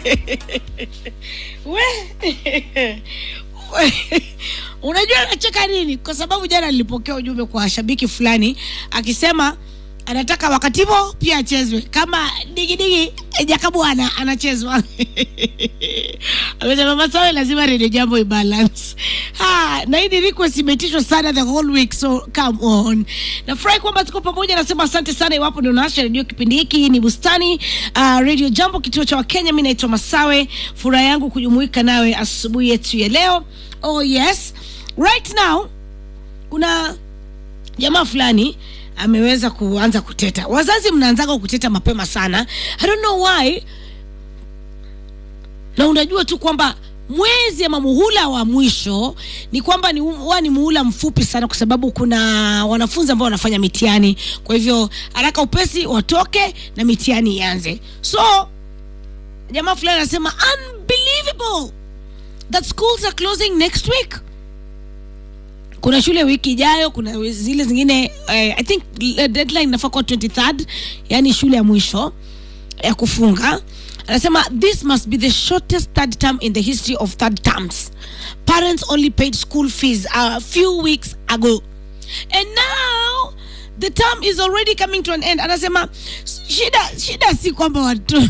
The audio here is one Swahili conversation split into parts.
we unajua nacheka nini kwa sababu jana nilipokea ujumbe kwa shabiki fulani akisema anataka wakati huo pia achezwe kama digidigi jakabwana anachezwa amesema masawe lazima redio jambo ibalance ha, na hii ni request imetishwa sana the whole week so come on nafurahi kwamba tuko pamoja nasema asante sana iwapo ndio naasha redio kipindi hiki Hii ni bustani uh, radio jambo kituo cha wakenya mi naitwa masawe furaha yangu kujumuika nawe asubuhi yetu ya leo oh yes right now kuna jamaa fulani ameweza kuanza kuteta wazazi mnaanzaga kuteta mapema sana i don't know why na unajua tu kwamba mwezi ama muhula wa mwisho ni kwamba ni huwa ni muhula mfupi sana kwa sababu kuna wanafunzi ambao wanafanya mitihani kwa hivyo haraka upesi watoke na mitihani ianze so jamaa fulani anasema unbelievable that schools are closing next week kuna shule wiki ijayo kuna zile zingine eh, i think eh, deadline inafaa kuwa 23rd yani shule ya mwisho ya kufunga anasema this must be the shortest third term in the history of third terms parents only paid school fees a few weeks ago and now the term is already coming to an end anasema shida shida si kwamba watu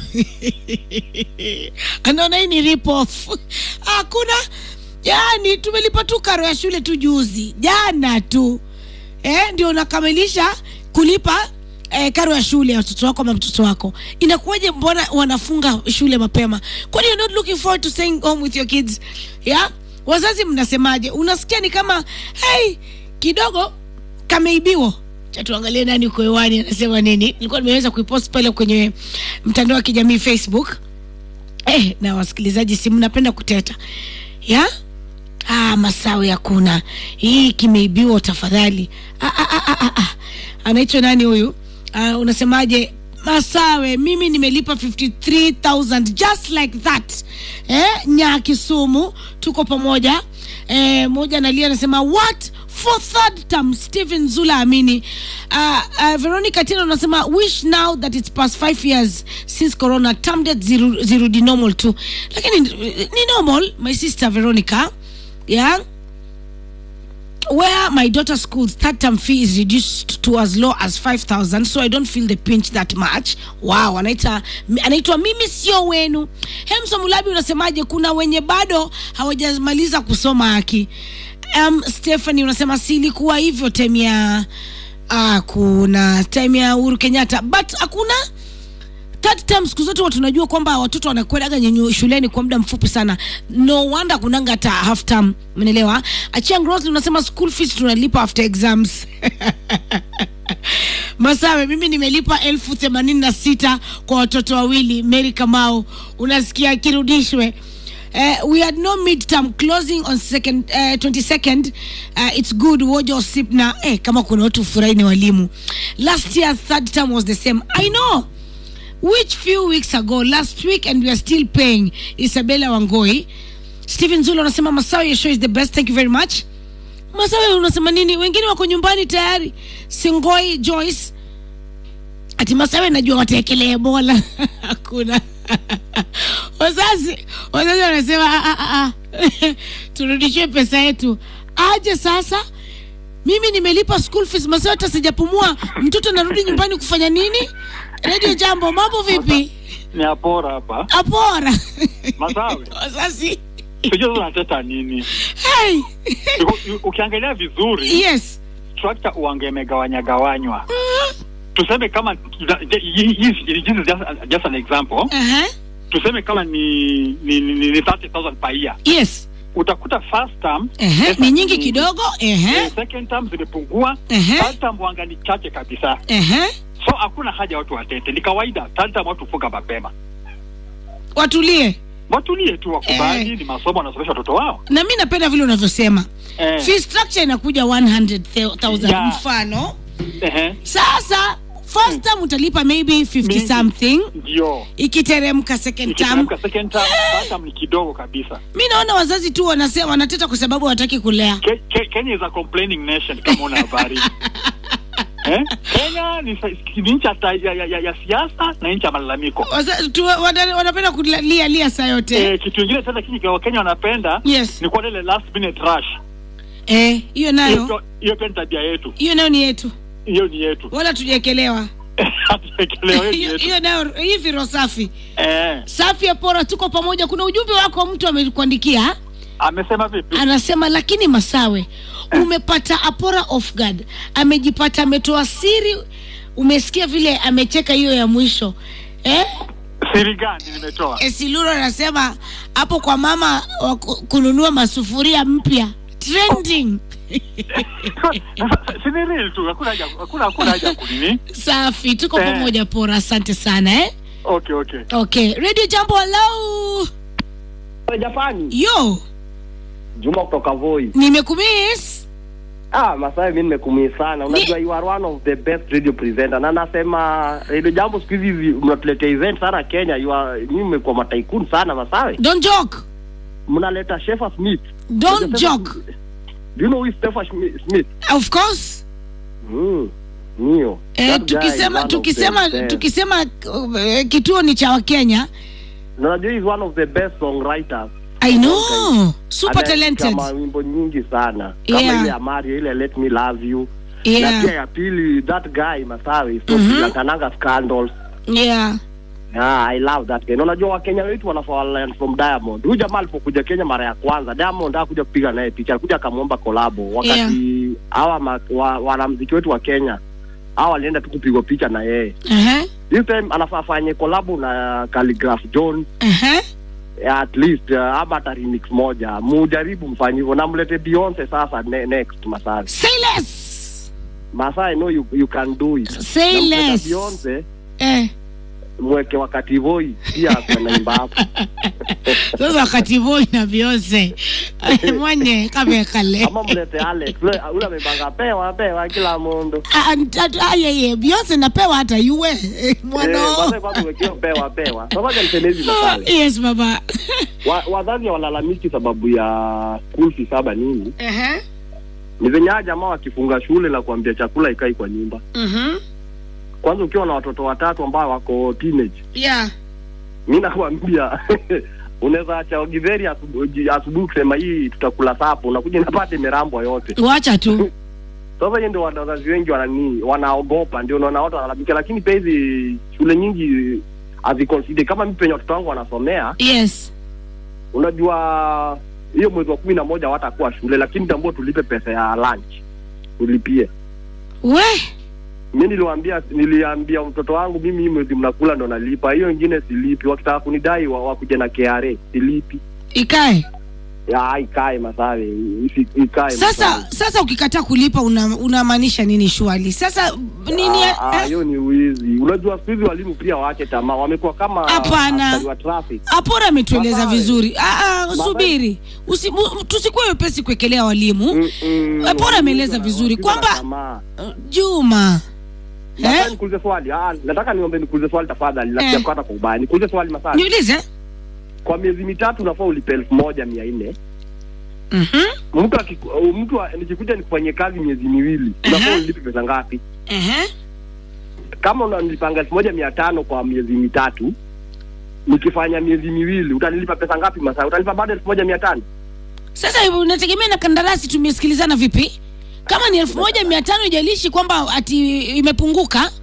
anaona hii ni rip off hakuna yani tumelipa tu karo ya shule tu juzi jana tu eh, ndio unakamilisha kulipa eh, karo ya shule ya watoto wako ama mtoto wako inakuwaje mbona wanafunga shule mapema kwani you're not looking forward to staying home with your kids yeah? wazazi mnasemaje unasikia ni kama hey, kidogo kameibiwa Acha tuangalie nani uko hewani anasema nini nilikuwa nimeweza kuipost pale kwenye mtandao wa kijamii facebook eh, na wasikilizaji si mnapenda kuteta ya ah, masawe hakuna hii kimeibiwa tafadhali ah, ah, ah, ah, ah, ah. anaitwa nani huyu ah, unasemaje masawe mimi nimelipa 53000 just like that eh, nya kisumu tuko pamoja eh, moja analia anasema what for third term stephen zula amini uh, uh, veronica tena unasema wish now that it's past five years since corona term debt ziru- zirudi normal tu lakini ni normal my sister veronica yeah where my daughter's school's third term fee is reduced to as low as 5000 so i don't feel the pinch that much wow anaita anaitwa mimi sio wenu hemso mulabi unasemaje kuna wenye bado hawajamaliza kusoma haki um, stephanie unasema silikuwa hivyo time ya uh, kuna time ya uhuru kenyatta but hakuna third term siku zote watu tunajua kwamba watoto wanakwendaga nyenye shuleni kwa muda mfupi sana no wonder kunanga hata half term umeelewa achiang rosli unasema school fees tunalipa after exams masawe mimi nimelipa elfu themanini na sita kwa watoto wawili mary kamau unasikia kirudishwe Uh, we had no midterm closing on second, uh, 22nd uh, it's good wojo sip na eh, kama kuna watu furahi ni walimu last year third term was the same i know which few weeks ago last week and we are still paying isabella wangoi stephen zulu anasema masawe your show is the best thank you very much masawe unasema nini wengine wako nyumbani tayari singoi joyce ati masawe najua watekelee bola hakuna wazazi wazazi wanasema "Ah, ah, ah, turudishie pesa yetu aje sasa mimi nimelipa school fees masawe hata sijapumua mtoto anarudi nyumbani kufanya nini redio jambo mambo vipi ni apora hapa apora Masawe. wazazi sijui sasa unateta nini hey. Uko- ukiangalia vizuri yes trakta uange imegawanya gawanywa tuseme kama hii- hii- hii- this is just, just an example uh-huh. tuseme kama ni ni, ni, ni 30000 per year yes utakuta first term uh-huh. pesa ni nyingi kidogo uh-huh. eh, second term zimepungua Ehe. third term wanga ni chache kabisa Uh-huh. so hakuna haja watu watete ni kawaida third term watu funga mapema watulie watulie tu wakubali Eh. ni masomo wanasomesha watoto wao na mi napenda vile unavyosema eh, fee structure inakuja 100000 Yeah. mfano ehe, sasa first term utalipa maybe 50 Maybe. something ndio ikiteremka second term ikiteremka second term third term ni kidogo kabisa mi naona wazazi tu wanase, wanateta kwa sababu hawataki kulea Ke- Ke- Kenya is a complaining nation kama una habari eh? Kenya ni, sa- ni nchi ya, ta- ya, ya, ya, ya siasa na nchi ya malalamiko. Wasa- tu- wana- wanapenda kulia lia saa yote Eh, kitu ingine sasa kinyi kwa Wakenya wanapenda yes ni kwa ile last minute rush. eh, hiyo nayo Hiyo hiyo pia ni tabia yetu. hiyo nayo ni yetu Hiyo ni yetu. wala tujaekelewa Hatujaekelewa, hiyo ni hiyo yetu. hiyo nayo hivi roho safi Eh, safi ya pora tuko pamoja kuna ujumbe wako mtu amekuandikia amesema vipi? anasema lakini masawe umepata apora off guard amejipata ametoa siri umesikia vile amecheka hiyo ya mwisho eh? Siri gani nimetoa? esiluro anasema hapo kwa mama wa ku- kununua masufuria mpya trending Si ni real tu, hakuna haja hakuna hakuna haja ya kunini. safi tuko Eh. pamoja pora asante sana eh? Okay, okay. okay radio jambo hello Japani. yo Juma kutoka Voi. nimekumiss Ah, Masai mimi nimekumii sana. Unajua Ni- you are one of the best radio presenter. Na nasema Radio Jambo siku hizi mnatuletea event sana Kenya. You are nyinyi mmekuwa mataikun sana Masai. don't joke Mnaleta Shefa Smith. don't Unajua joke Do you know who is Shefa Schmi- Smith? of course Mm. Nio. eh, That guy is tukisema one of tukisema the best. tukisema uh, kituo ni cha wakenya Na Unajua he is one of the best songwriters. i know super Ameandika talented mawimbo nyingi sana. Kama Yeah. ile ya Mario, ile Let Me Love You. Na yeah pia ya pili that guy Masawi, Mhm. so mm scandals. yeah Ah, I love that guy. Na unajua Wakenya wetu wanafaa learn from Diamond. Huyu jamaa alipokuja Kenya mara ya kwanza, Diamond hakuja kupiga naye picha, alikuja akamwomba kolabo. Wakati hawa ma- wa, wanamuziki wetu wa Kenya hawa walienda tu kupigwa picha na yeye. uh-huh. This time anafaa afanye kolabo na Calligraph Jones Uh-huh. at least uh, ama hata remix moja. Mujaribu mfanye hivyo na mlete Beyonce sasa ne, next Masai. say less Masai, I know you, you can do it. Say Na mleta less. Beyonce eh. mweke wakati voi pia anaimba hapo. sasa wakati boy na Beyonce mwenye kamekale ama mlete Alex ule ule amebanga pewa pewa kila mundu ayeye Beyonce napewa hata yue Eh, mwana kwanza kwanza uwekewe pewa pewa sasa niseme hivi masale yes baba Wa- wazazi walalamiki sababu ya school fees saba nini Ehe. ni venye hawa jamaa wakifunga shule la kuambia chakula ikai kwa nyumba Mhm. kwanza ukiwa na watoto watatu ambao wako teenage yeah mi nakwambia unaweza acha githeri asubuhi asubuhi kusema hii tutakula sapo unakuja napate imerambwa yote wacha tu sasa hiyo ndio wazazi wengi wanani wanaogopa ndio unaona watu wanalalamika lakini pia hizi shule nyingi hazikonside kama mi penye watoto wangu wanasomea yes unajua hiyo mwezi wa kumi na moja watakuwa shule lakini tambua tulipe pesa ya lunch tulipie we mi niliwaambia niliambia mtoto wangu mimi hii mwezi mnakula ndo nalipa hiyo ingine silipi wakitaka kunidai wa- wakuja na KRA silipi ikae ya ikae masawe isi- ikae sasa Masawe. sasa ukikataa kulipa una- unamaanisha nini shwali sasa nini Ah, ah, eh? hiyo ni wizi unajua siku hizi walimu pia waache tamaa wamekuwa kama Hapana. askari wa traffic apora ametueleza Masawe. vizuri ah, ah, Masawe. subiri Usi, mu, tusikuwe wepesi kuekelea walimu Mm, mm, Eh, bora ameeleza wapigwa- vizuri wapigwa na kwamba- tamaa. Uh, juma Nataka eh? nikuulize swali ah, nataka niombe nikuulize swali tafadhali Eh. nasia kukata kwa ubaya nikuulize swali masali niulize kwa miezi mitatu unafaa ulipe elfu moja mia nne Mhm, mtu akiku- mtu a- nikikuja nikufanyie kazi miezi miwili unafaa Aha. ulipe pesa ngapi ehe. kama unanilipanga elfu moja mia tano kwa miezi mitatu nikifanya miezi miwili utanilipa pesa ngapi masaa utalipa bado elfu moja mia tano sasa hivi unategemea na kandarasi tumesikilizana vipi kama ni elfu moja mia tano ijalishi kwamba ati imepunguka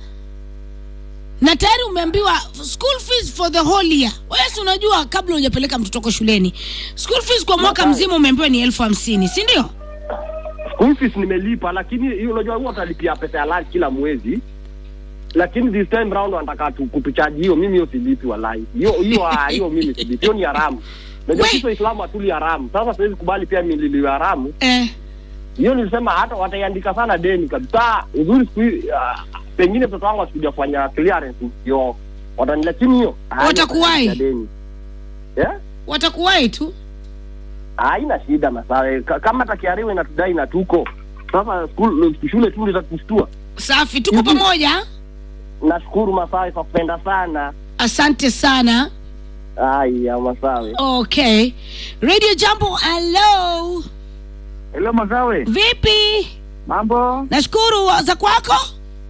na tayari umeambiwa school fees for the whole year wewe si unajua kabla hujapeleka mtoto wako shuleni school fees kwa mwaka Masawe. mzima umeambiwa ni elfu hamsini si ndio school fees nimelipa lakini hiyo unajua huwa utalipia pesa ya lunch kila mwezi lakini this time round wanataka tu kutuchaji hiyo mimi hiyo silipi walai hiyo hiyo ah, hiyo mimi silipi hiyo ni haramu najua We. sisi waislamu hatuli haramu sasa siwezi kubali pia mililiwe haramu eh. hiyo nilisema hata wataiandika sana deni kabisa uzuri siku hizi ah, pengine mtoto wangu asikuja kufanya clearance ndio watani lakini hiyo ah, Watakuwahi? hiyo deni yeah? watakuwahi tu haina shida masawe Ka- kama takiariwe inatudai na tuko sasa school, shule tu litatustua safi tuko Mhm. pamoja nashukuru masawe kwa kupenda sana asante sana aya masawe okay radio jambo hello Hello Masawe, vipi mambo? nashukuru za kwako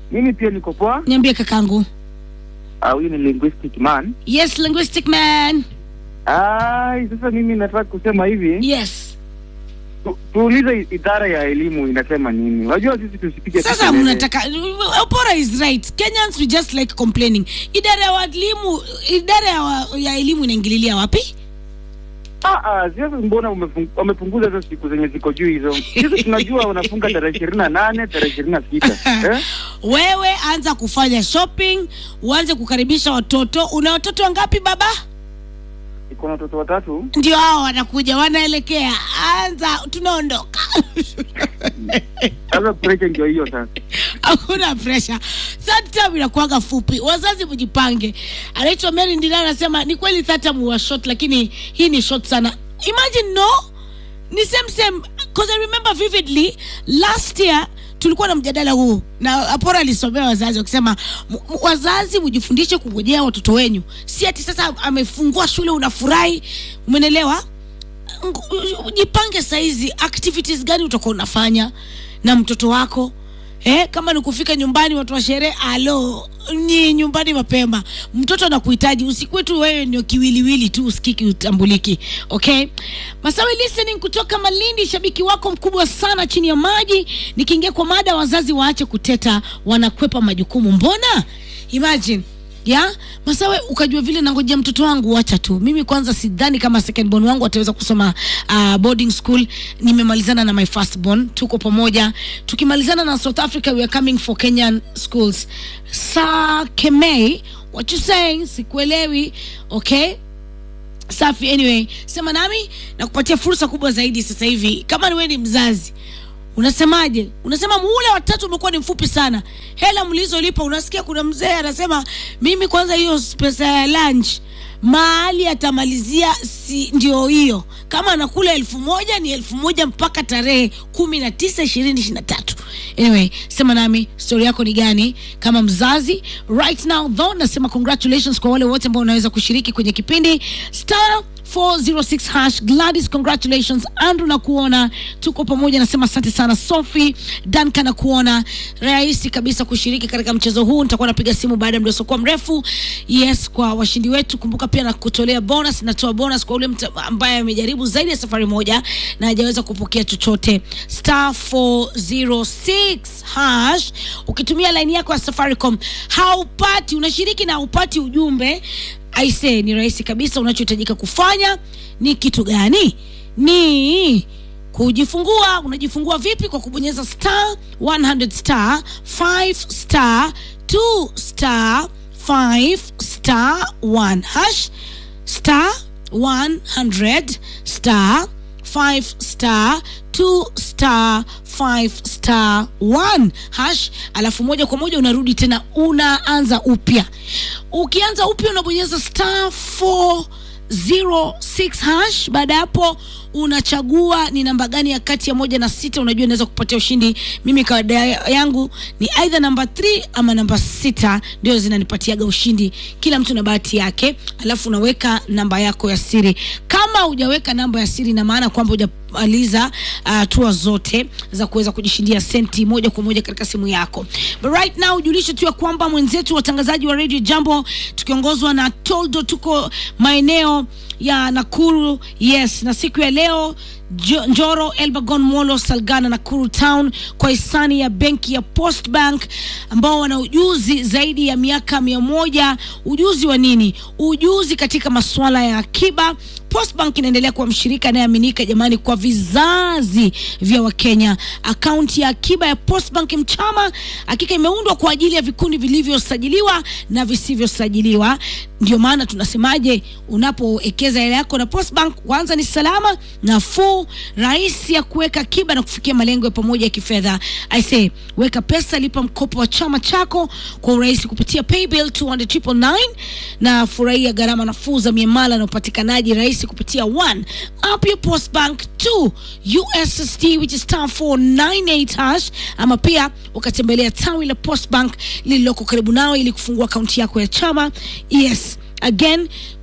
Mimi pia niko poa. niambie kakangu Ah, Huyu ni linguistic man. yes linguistic man Ai, sasa mimi nataka kusema hivi, yes tu, tuulize idara ya elimu inasema nini. Unajua sisi tusipige tu sasa kelele. mnataka opora is right kenyans we just like complaining idara ya walimu idara ya, wa, ya elimu inaingililia wapi Ah, ah, sasa mbona umefung- wamepunguza hizo siku zenye ziko juu hizo? Sisi tunajua wanafunga tarehe ishirini na nane tarehe ishirini na sita eh? wewe anza kufanya shopping uanze kukaribisha watoto una watoto wangapi baba Iko na watoto watatu. ndio hao wanakuja wanaelekea anza tunaondoka Sasa pressure ndio hiyo sasa. hakuna presha third term inakuaga fupi wazazi mjipange anaitwa mary ndina anasema ni kweli third term was short lakini hii ni short sana imagine no ni same same because i remember vividly last year tulikuwa na mjadala huu na apora alisomea wazazi wakisema "M- m- wazazi mjifundishe kungojea watoto wenyu si ati sasa amefungua shule unafurahi umenelewa Ngu- jipange saizi activities gani utakuwa unafanya na mtoto wako eh, kama ni kufika nyumbani watu wa sherehe alo ni nyumbani mapema mtoto anakuhitaji usikuwe tu wewe ndio kiwiliwili tu usikiki utambuliki okay masawi listening kutoka malindi shabiki wako mkubwa sana chini ya maji nikiingia kwa mada wazazi waache kuteta wanakwepa majukumu mbona imagine ya masawe ukajua vile nangojea mtoto wangu wacha tu mimi kwanza sidhani kama second born wangu ataweza kusoma uh, boarding school nimemalizana na my first born tuko pamoja tukimalizana na south africa we are coming for kenyan schools sa kemei what you saying sikuelewi okay safi anyway sema nami na kupatia fursa kubwa zaidi sasa hivi kama ni wewe ni mzazi unasemaje unasema muhula watatu umekuwa ni mfupi sana hela mlizolipa unasikia kuna mzee anasema mimi kwanza hiyo pesa ya lunch mahali atamalizia si ndio hiyo kama anakula elfu moja ni elfu moja mpaka tarehe kumi na tisa ishirini ishiri na tatu anyway sema nami stori yako ni gani kama mzazi right now though nasema congratulations kwa wale wote ambao wanaweza kushiriki kwenye kipindi star 406 hash gladys congratulations andrew na kuona tuko pamoja nasema asante sana sophie danka na kuona rahisi kabisa kushiriki katika mchezo huu nitakuwa napiga simu baada ya muda usiokuwa mrefu yes kwa washindi wetu kumbuka pia na kutolea bonus natoa bonus kwa ule mtu ambaye amejaribu zaidi ya safari moja na hajaweza kupokea chochote star 406 hash ukitumia laini yako ya safaricom haupati unashiriki na haupati ujumbe aise ni rahisi kabisa unachohitajika kufanya ni kitu gani ni kujifungua unajifungua vipi kwa kubonyeza star 100 star 5 star 2 star 5 star 1 hash star 100 star 5 star 2 star 5 star 1 hash alafu moja kwa moja unarudi tena unaanza upya ukianza upya unabonyeza star 406 hash baada ya hapo unachagua ni namba gani ya kati ya moja na sita unajua inaweza kupatia ushindi mimi kawaida yangu ni aidha namba 3 ama namba sita ndio zinanipatiaga ushindi kila mtu na bahati yake alafu unaweka namba yako ya siri kama hujaweka namba ya siri ina maana kwamba hujamaliza hatua uh, zote za kuweza kujishindia senti moja kwa moja katika simu yako but right now ujulishe tu ya kwamba mwenzetu watangazaji wa radio jambo tukiongozwa na toldo tuko maeneo ya nakuru yes na siku ya leo Jo- njoro elbagon molo salgana nakuru town kwa hisani ya benki ya post bank ambao wana ujuzi zaidi ya miaka mia moja ujuzi wa nini ujuzi katika masuala ya akiba postbank inaendelea kuwa mshirika anayeaminika jamani kwa vizazi vya wakenya akaunti ya akiba ya postbank mchama hakika imeundwa kwa ajili ya vikundi vilivyosajiliwa na visivyosajiliwa ndio maana tunasemaje unapowekeza hela yako na postbank kwanza ni salama nafuu rahisi ya kuweka akiba na kufikia malengo ya pamoja ya kifedha aise weka pesa lipa mkopo wa chama chako kwa urahisi kupitia paybill 200 na furahia gharama nafuu za miamala na upatikanaji rahisi kupitia one up your post bank 2 ussd which is star 498 hash ama pia ukatembelea tawi la post bank lililoko karibu nao ili kufungua akaunti yako ya chama yes again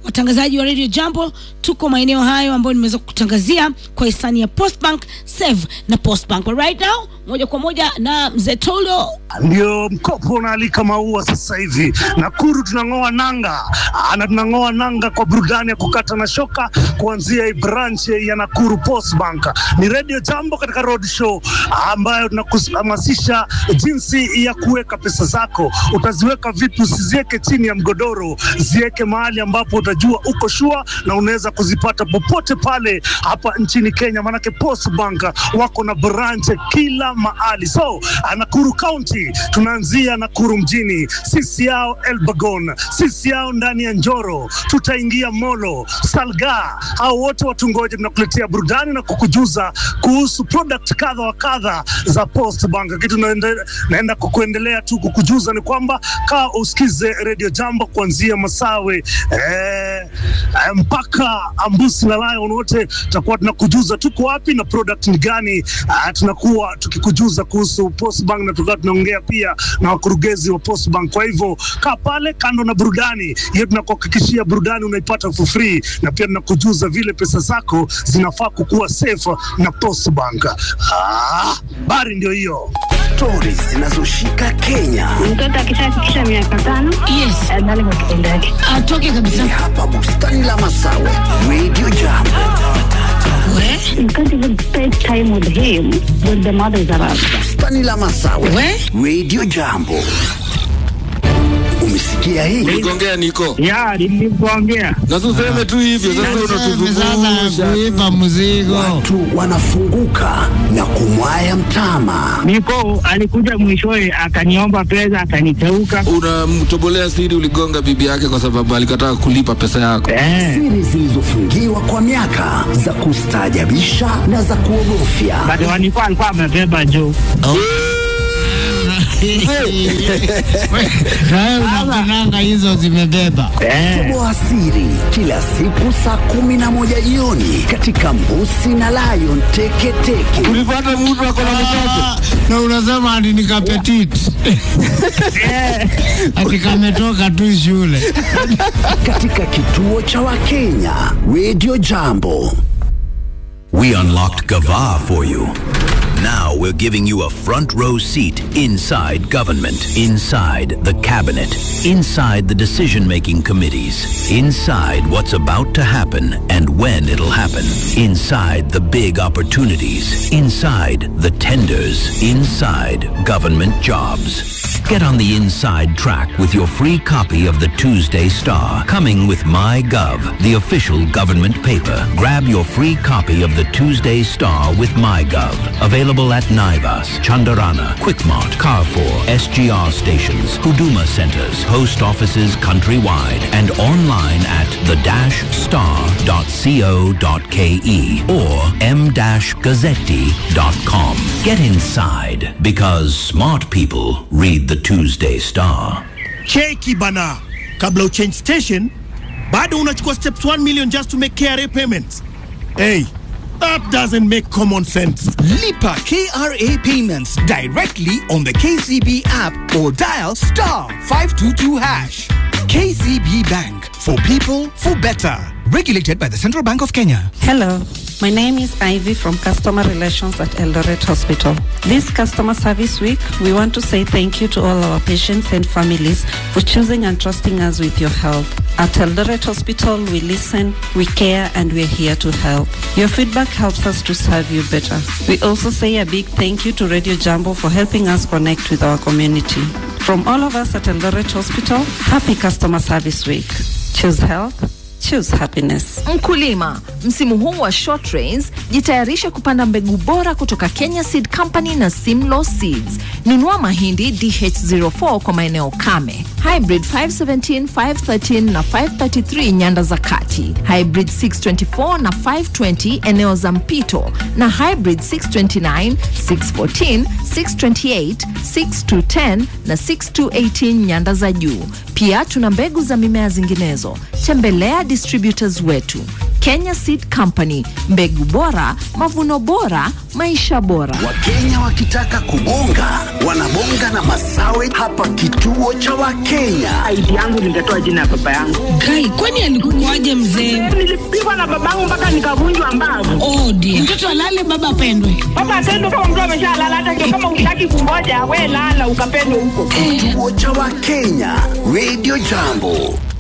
watangazaji wa radio jambo tuko maeneo hayo ambayo nimeweza kutangazia kwa hisani ya postbank save na postbank But right now moja kwa moja na mzee tolo ndio mkopo unaalika maua sasa hivi. Nakuru tunang'oa nanga Aa, na tunang'oa nanga kwa burudani ya kukata na shoka kuanzia hii branch ya Nakuru Post Bank. Ni Radio Jambo katika road show ambayo tunakuhamasisha jinsi ya kuweka pesa zako. Utaziweka vipi? Usiziweke chini ya mgodoro, ziweke mahali ambapo utajua uko shua na unaweza kuzipata popote pale hapa nchini Kenya, maanake Post Bank wako na branch kila mahali. So Nakuru County tunaanzia Nakuru mjini, sisi yao Elbagon, sisi yao ndani ya Njoro, tutaingia Molo, Salga, hao wote watungoje, tunakuletea burudani na kukujuza kuhusu product kadha wa kadha za Post Bank. Kitu naenda, naenda kukuendelea tu kukujuza ni kwamba kaa usikize Radio Jambo kuanzia Masawe eh, eh, mpaka Ambusi na Lion, wote tutakuwa tunakujuza tuko wapi na product ni gani. Ah, tunakuwa tukikujuza kuhusu Post Bank na tukawa tunaongea pia na wakurugenzi wa Post Bank. Kwa hivyo kaa pale kando na burudani hiyo, tunakuhakikishia burudani unaipata for free, na pia tunakujuza vile pesa zako zinafaa kukuwa safe na Post Bank. Ah, bari ndio hiyo. Stori zinazoshika Kenya Mtoto akishafikisha miaka tano yes adhani kwa kipindi yake. atoke ni kabisa hapa bustani la Masawe, Radio Jambo. we You can't even spend time with him when the mother is around. Bustani la Masawe, we Radio Jambo. Umesikia hii? Uligongea niko ya nilivyoongea na useme tu hivyo sasa, unatuzungusha kuipa mzigo Watu wanafunguka na kumwaya mtama. niko alikuja mwishowe akaniomba pesa akaniteuka unamtobolea siri. Uligonga bibi yake kwa sababu alikataa kulipa pesa yako. eh. Siri zilizofungiwa kwa miaka za kustaajabisha na za kuogofya. But wanikuwa alikuwa amebeba juu nawe unakunanga hizo zimebeba eh. Toboa siri kila siku saa kumi na moja jioni katika Mbusi na Lion Teketeke. Ulipata mtu ako na mtoto Ah, na unasema ati ni kapetit ati kametoka tu shule katika kituo cha Wakenya Radio Jambo. We unlocked Gava for you. Now we're giving you a front row seat inside government, inside the cabinet, inside the decision making committees, inside what's about to happen and when it'll happen, inside the big opportunities, inside the tenders, inside government jobs. Get on the inside track with your free copy of the Tuesday Star, coming with MyGov, the official government paper. Grab your free copy of the Tuesday Star with MyGov. Available at Naivas, Chandarana, Quickmart, Carrefour, SGR stations, Huduma centers, post offices countrywide, and online at the-star.co.ke or m-gazzetti.com. Get inside because smart people read the Tuesday Star. cheki bana kabla uchange station bado unachukua steps 1 million just to make KRA payments hey that doesn't make common sense Lipa KRA payments directly on the KCB app or dial star 522 hash. KCB Bank for people for better. Regulated by the Central Bank of Kenya. Hello, my name is Ivy from Customer Relations at Eldoret Hospital. This Customer Service Week, we want to say thank you to all our patients and families for choosing and trusting us with your help. At Eldoret Hospital, we listen, we care, and we're here to help. Your feedback helps us to serve you better. We also say a big thank you to Radio Jambo for helping us connect with our community. From all of us at Eldoret Hospital, happy Customer Service Week. Choose health, choose happiness. Mkulima, msimu huu wa short rains, jitayarishe kupanda mbegu bora kutoka Kenya Seed Company na Simlaw Seeds. Nunua mahindi DH04 kwa maeneo kame, hybrid 517, 513 na 533 nyanda za kati, hybrid 624 na 520 eneo za mpito, na hybrid 629, 614, 628, 6210 na 6218 nyanda za juu. Pia tuna mbegu za mimea zinginezo. Tembelea distributors wetu Kenya Seed Company, mbegu bora, mavuno bora, maisha bora. Wakenya wakitaka kubonga wanabonga na masawe hapa kituo cha Wakenya. ID yangu nitatoa jina ya baba yangu. Kai, kwani alikukuaje mzee? Nilipigwa na babangu mpaka nikavunjwa mbavu. Oh dear. Mtoto alale baba apendwe. Baba atendo kama mtu ameshalala, hata ndio kama utaki kungoja, we lala ukapendwe huko. Kituo cha Wakenya, Radio Jambo.